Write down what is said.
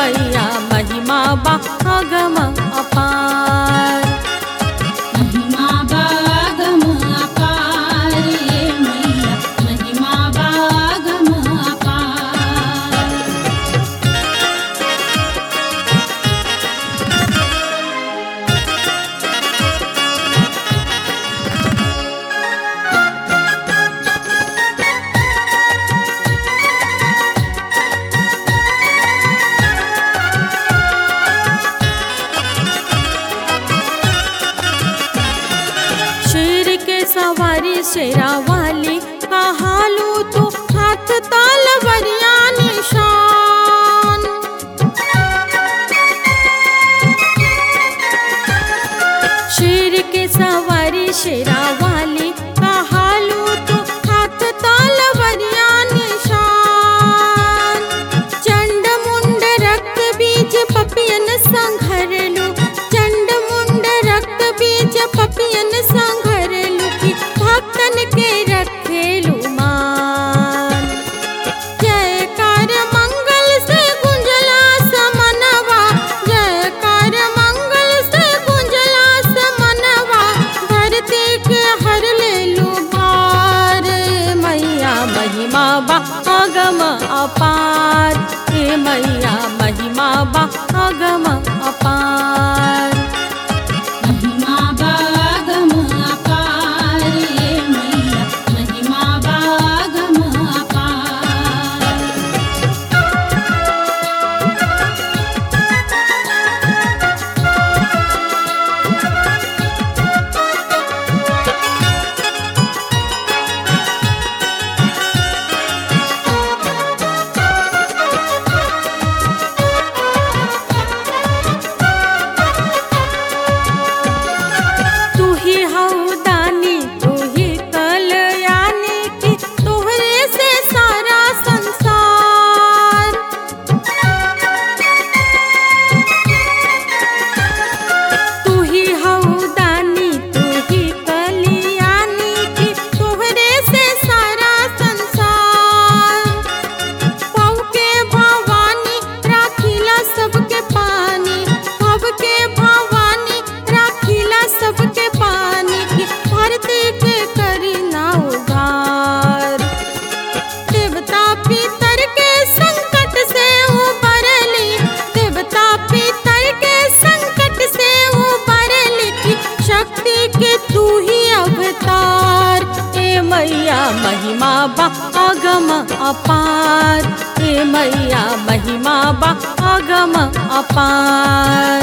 मैया महिमा बा अगम अपार महिमा बागम अपार ये मैया महिमा बागम अपार शेर के सवारी शेरा वाली कहालू तू हाथ तालवरिया निशान शेर के सवारी शेरा वाली कहालू तू हाथ तालवरिया निशान चंड मुंड रक्त बीज पपियन संघरलू चंड मुंड रक्त बीज पपियन संघरलू की भक्तन के रखेलू मान जयकार मंगल से गुंजला समनवा जयकार मंगल से गुंजला समनवा धरती के हर लेलू भार मैया महिमा बा अगम अपार हे मैया महिमा बा अगम अपार महिमा बागम अपार ये मैया महिमा बागम अपार तू ही हऊ दानी तू ही कलयानी की तोहरे से सारा संसार तू ही हऊ दानी तू ही कलयानी की तोहरे से सारा संसार पव के भवानी राखीला सबके पानी पव के भवानी राखीला सबके पानी की भरती के करी ना उधार देवता पितर के संकट से उबरली देवता पितर के संकट से उबरली की शक्ति के तू ही अवतार ए मैया महिमा बा अगम अपार ए मैया महिमा बा अगम अपार